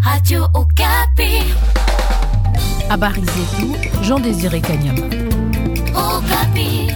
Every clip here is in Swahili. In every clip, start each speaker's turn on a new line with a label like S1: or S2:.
S1: Radio Okapi.
S2: Habari zetu Jean Désiré Kanyama.
S1: Okapi.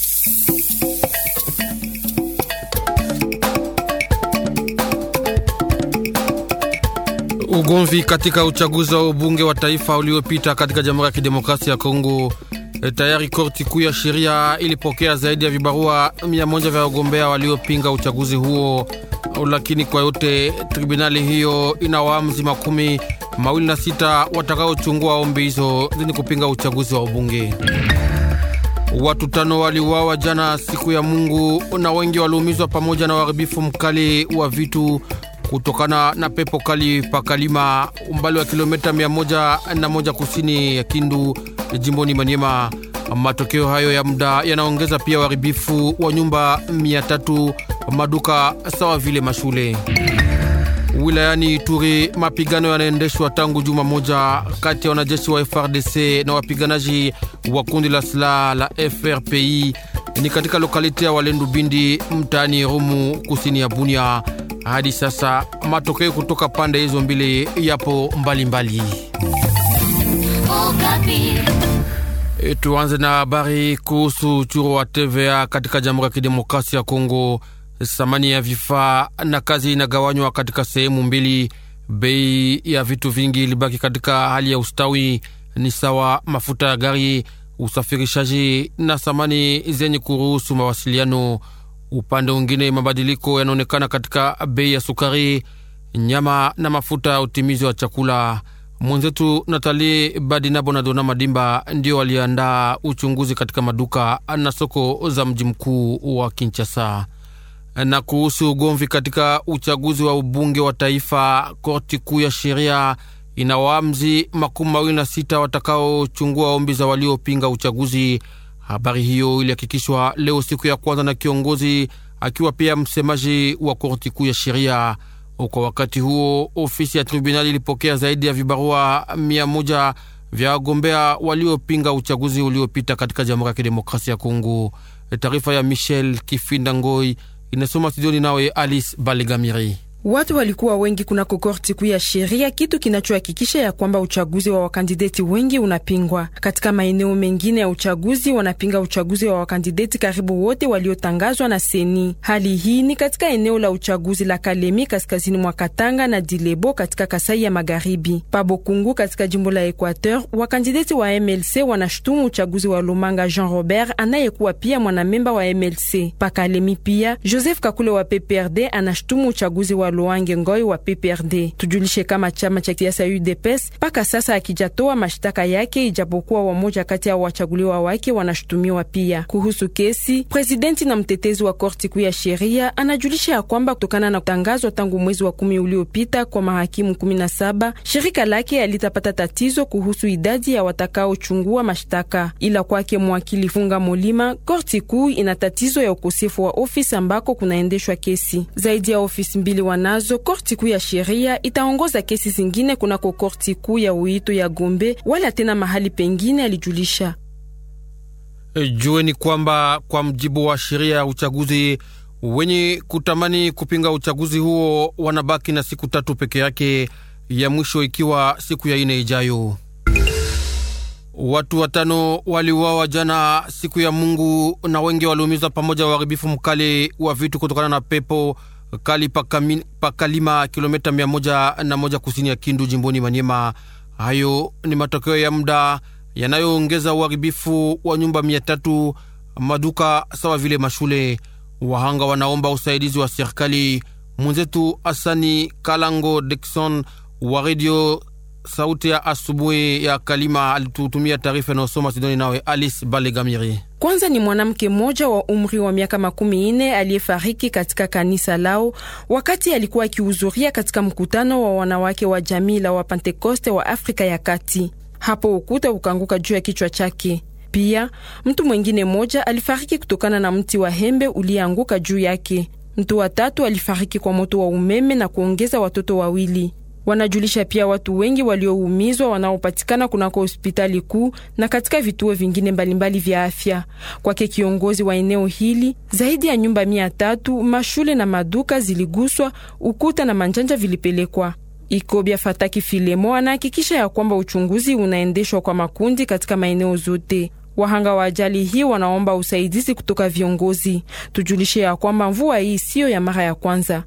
S3: Ugomvi katika uchaguzi wa ubunge wa taifa uliopita katika Jamhuri ya Kidemokrasia ya Kongo. E, tayari korti kuu ya sheria ilipokea zaidi ya vibarua mia moja vya wagombea waliopinga uchaguzi huo, lakini kwa yote tribunali hiyo ina waamuzi makumi mawili na sita watakaochungua ombi hizo zenye kupinga uchaguzi wa ubunge. Watu tano waliuawa jana siku ya Mungu na wengi waliumizwa pamoja na uharibifu mkali wa vitu kutokana na pepo kali pakalima umbali wa kilomita mia moja na moja kusini ya Kindu jimboni Maniema. Matokeo hayo ya muda yanaongeza pia uharibifu wa nyumba mia tatu maduka sawa vile mashule. Wilayani Ituri mapigano yanaendeshwa tangu juma moja kati ya wanajeshi wa FRDC na wapiganaji wa kundi la silaha la FRPI ni katika lokalite ya Walendu Bindi mtaani Rumu kusini ya Bunia. Hadi sasa matokeo kutoka pande hizo mbili yapo mbalimbali
S1: Okapi.
S3: mbali. Tuanze na habari kuhusu uchuru wa TVA katika Jamhuri ya Kidemokrasia ya Kongo. Thamani ya vifaa na kazi inagawanywa katika sehemu mbili. Bei ya vitu vingi ilibaki katika hali ya ustawi, ni sawa mafuta ya gari, usafirishaji na thamani zenye kuruhusu mawasiliano. Upande mwingine, mabadiliko yanaonekana katika bei ya sukari, nyama na mafuta ya utimizi wa chakula. Mwenzetu Natali Badinabo na Dona Madimba ndio waliandaa uchunguzi katika maduka na soko za mji mkuu wa Kinshasa. Na kuhusu ugomvi katika uchaguzi wa ubunge wa taifa, korti kuu ya sheria ina waamzi makumi mawili na sita watakaochungua ombi za waliopinga uchaguzi. Habari hiyo ilihakikishwa leo siku ya kwanza na kiongozi akiwa pia msemaji wa korti kuu ya sheria. Kwa wakati huo, ofisi ya tribunali ilipokea zaidi ya vibarua mia moja vya wagombea waliopinga uchaguzi uliopita katika Jamhuri ya Kidemokrasia ya Kongo. Taarifa ya Michel Kifinda Ngoi inasoma studioni nawe Alice Balegamiri.
S4: Watu walikuwa wengi kunako korti kuu ya sheria, kitu kinachohakikisha ya kwamba uchaguzi wa wakandideti wengi unapingwa. Katika maeneo mengine ya uchaguzi wanapinga uchaguzi wa wakandideti karibu wote waliotangazwa na seni. Hali hii ni katika eneo la uchaguzi la Kalemi kaskazini mwa Katanga na Dilebo katika Kasai ya Magharibi. Pabokungu katika jimbo la Equateur, wakandideti wa MLC wanashutumu uchaguzi wa Lomanga Jean Robert anayekuwa pia mwanamemba wa MLC. Pakalemi pia Joseph Kakule wa PPRD anashutumu uchaguzi wa Loange Ngoi wa PPRD. Tujulishe kama chama cha siasa UDPS mpaka sasa akijatoa mashtaka yake, ijapokuwa wamoja kati ya wachaguliwa wake wanashutumiwa pia. Kuhusu kesi, presidenti na mtetezi wa korti kuu ya sheria anajulisha ya kwamba kutokana na kutangazwa tangu mwezi wa kumi uliopita kwa mahakimu kumi na saba shirika lake alitapata tatizo kuhusu idadi ya watakaochungua mashtaka, ila kwake mwakili Funga Molima, korti kuu ina tatizo ya ukosefu wa ofisi ambako kunaendeshwa kesi zaidi ya ofisi mbili nazo korti kuu ya sheria itaongoza kesi zingine kunako korti kuu ya uito ya Gombe wala tena mahali pengine, alijulisha.
S3: E, jueni kwamba kwa mjibu wa sheria ya uchaguzi, wenye kutamani kupinga uchaguzi huo wanabaki na siku tatu peke yake, ya mwisho ikiwa siku ya ine ijayo. Watu watano waliuawa jana siku ya Mungu na wengi waliumizwa pamoja uharibifu mkali wa vitu kutokana na pepo kali pakami, pakalima kilomita mia moja na moja kusini ya Kindu jimboni Manyema. Hayo ni matokeo ya muda yanayoongeza uharibifu wa nyumba mia tatu maduka sawa vile mashule. Wahanga wanaomba usaidizi wa serikali. Mwenzetu Asani Kalango Dikson wa redio Sauti ya Asubuhi ya Kalima alitutumia taarifa inayosoma Sidoni nawe Alice Balegamiri.
S4: Kwanza ni mwanamke mmoja wa umri wa miaka makumi ine aliyefariki katika kanisa lao wakati alikuwa akihudhuria katika mkutano wa wanawake wa jamii la Wapentekoste wa Afrika ya Kati. Hapo ukuta ukaanguka juu ya kichwa chake. Pia mtu mwengine mmoja alifariki kutokana na mti wa hembe uliyeanguka juu yake. Mtu wa tatu alifariki kwa moto wa umeme na kuongeza watoto wawili. Wanajulisha pia watu wengi walioumizwa wanaopatikana kunako hospitali kuu na katika vituo vingine mbalimbali vya afya. Kwake kiongozi wa eneo hili, zaidi ya nyumba mia tatu, mashule na maduka ziliguswa, ukuta na manjanja vilipelekwa. Ikobia Fataki Filemo anahakikisha ya kwamba uchunguzi unaendeshwa kwa makundi katika maeneo zote. Wahanga wa ajali hii wanaomba usaidizi kutoka viongozi. Tujulishe ya kwamba mvua hii siyo ya mara ya kwanza.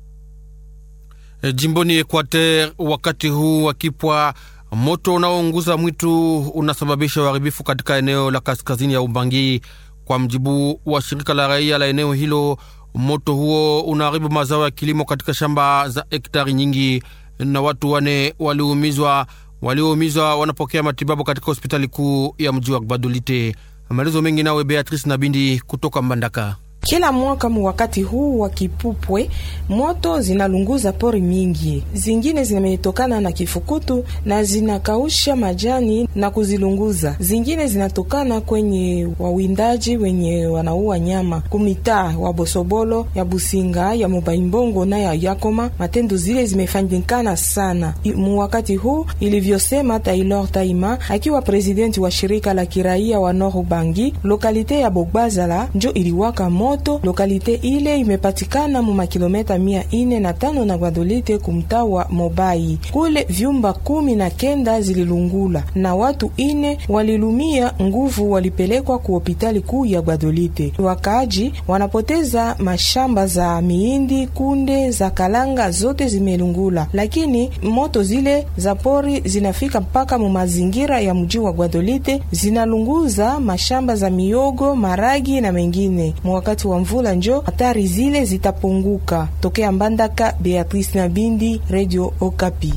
S3: E, jimboni Equateur, wakati huu wakipwa moto unaounguza mwitu unasababisha uharibifu katika eneo la kaskazini ya Ubangi. Kwa mjibu wa shirika la raia la eneo hilo, moto huo unaharibu mazao ya kilimo katika shamba za hektari nyingi, na watu wane waliumizwa. Walioumizwa wanapokea matibabu katika hospitali kuu ya mji wa Gbadolite. Maelezo mengi nawe Beatrice Nabindi kutoka Mbandaka.
S5: Kila mwaka mu wakati huu wa kipupwe, moto zinalunguza pori mingi, zingine zimetokana na kifukutu na zinakausha majani na kuzilunguza, zingine zinatokana kwenye wawindaji wenye wanaua nyama kumitaa wa Bosobolo ya Businga ya Mobaimbongo na ya Yakoma. Matendo zile zimefanyikana sana mu wakati huu, ilivyosema Taylor Taima akiwa presidenti wa shirika la kiraia wa Nord Ubangi. Lokalite ya Bogbazala njo iliwaka moto. Lokalite ile imepatikana mu makilometa mia ine na tano na Gwadolite kumtaa wa Mobai. Kule vyumba kumi na kenda zililungula na watu ine walilumia nguvu, walipelekwa ku hopitali kuu ya Gwadolite. Wakaaji wanapoteza mashamba za miindi, kunde za kalanga zote zimelungula, lakini moto zile za pori zinafika mpaka mu mazingira ya mji wa Gwadolite, zinalunguza mashamba za miogo, maragi na mengine wakati wa mvula njo hatari zile zitapunguka. Tokea Mbandaka, Beatrice Nabindi, Radio Okapi.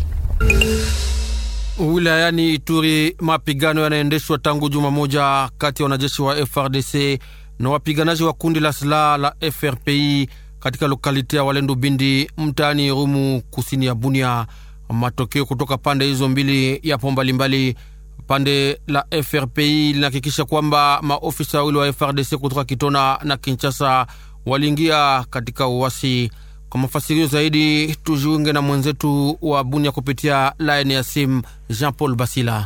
S3: Wilayani Ituri, mapigano yanaendeshwa tangu juma moja kati ya wanajeshi wa FRDC na wapiganaji wa kundi la silaha la FRPI katika lokalite ya Walendu Bindi, mtaani Rumu, kusini ya Bunia. Matokeo kutoka pande hizo mbili yapo mbalimbali. Pande la FRPI linahakikisha kwamba maofisa wawili wa FRDC kutoka Kitona na Kinshasa waliingia katika uwasi. Kwa mafasirio zaidi, tujiunge na mwenzetu wa Bunia kupitia laini ya simu Jean Paul Basila.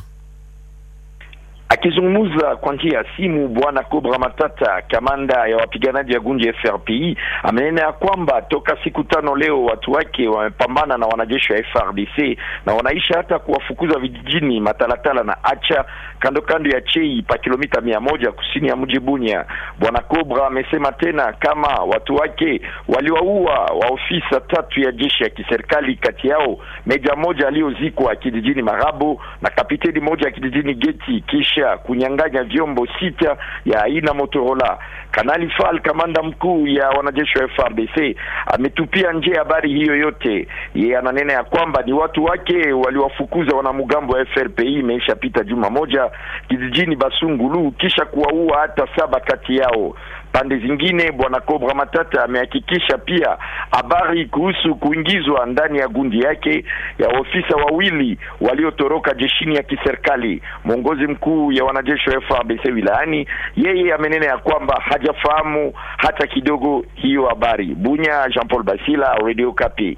S6: Akizungumza kwa njia ya simu, bwana Cobra Matata, kamanda ya wapiganaji ya gunji FRPI, amenena ya kwamba toka siku tano leo watu wake wamepambana na wanajeshi wa FRDC na wanaisha hata kuwafukuza vijijini Matalatala na Acha kando kando ya Chei pa kilomita mia moja kusini ya mji Bunia. Bwana Cobra amesema tena kama watu wake waliwaua waofisa tatu ya jeshi ya kiserikali, kati yao meja moja aliyozikwa kijijini Marabo na kapiteni moja ya kijijini Geti kisha kunyang'anya vyombo sita ya aina Motorola. Kanali Fal, kamanda mkuu ya wanajeshi wa FRDC, ametupia nje habari hiyo yote. Yeye ananena ya kwamba ni watu wake waliwafukuza wanamgambo wa FRPI imeishapita juma moja kijijini Basungulu, kisha kuwaua hata saba kati yao. Pande zingine, bwana Cobra Matata amehakikisha pia habari kuhusu kuingizwa ndani ya gundi yake ya ofisa wawili waliotoroka jeshini ya kiserikali. Mwongozi mkuu ya wanajeshi wa FARDC wilayani, yeye amenena ya kwamba hajafahamu hata kidogo hiyo habari. Bunya, Jean Paul Basila, Radio Kapi.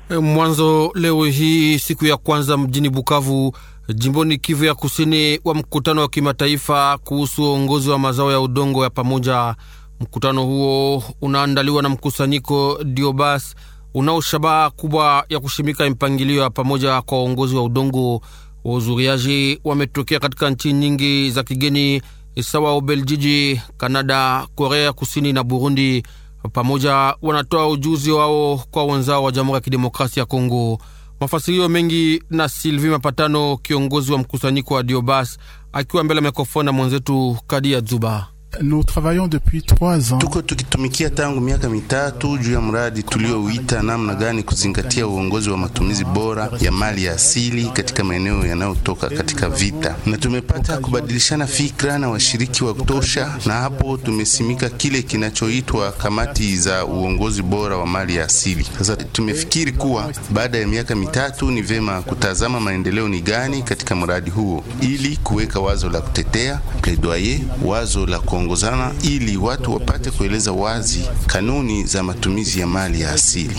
S3: Mwanzo leo hii siku ya kwanza mjini Bukavu, jimboni Kivu ya kusini, wa mkutano wa kimataifa kuhusu uongozi wa mazao ya udongo ya pamoja. Mkutano huo unaandaliwa na mkusanyiko Diobas unao shabaha kubwa ya kushimika mpangilio ya pamoja kwa uongozi wa udongo. Wahudhuriaji wametokea katika nchi nyingi za kigeni sawa Ubeljiji, Kanada, Korea Kusini na Burundi. Pamoja wanatoa ujuzi wao kwa wenzao wa Jamhuri ya Kidemokrasia ya Kongo. Mafasirio mengi na Silvi Mapatano, kiongozi wa mkusanyiko wa Diobas, akiwa mbele ya mikrofoni na mwenzetu Kadia Zuba.
S7: Nous travaillons depuis trois ans.
S8: Tuko tukitumikia tangu miaka mitatu juu ya mradi tuliouita namna gani kuzingatia uongozi wa matumizi bora ya mali ya asili katika maeneo yanayotoka katika vita, na tumepata kubadilishana fikra na washiriki wa kutosha, na hapo tumesimika kile kinachoitwa kamati za uongozi bora wa mali ya asili. Sasa tumefikiri kuwa baada ya miaka mitatu ni vema kutazama maendeleo ni gani katika mradi huo, ili kuweka wazo la kutetea plaidoyer, wazo la ongozana ili watu wapate kueleza wazi kanuni za matumizi ya mali ya asili.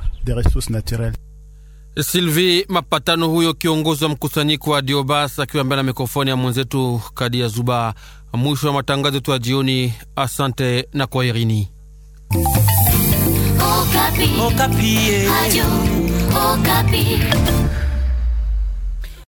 S3: Silvi Mapatano huyo kiongozi wa mkusanyiko wa Diobas akiwa mbele ya mikrofoni ya mwenzetu Kadi ya Zuba. Mwisho wa matangazo yetu ya jioni. Asante na kwaherini.
S1: Okapi.
S9: Okapi.
S1: Radio Okapi.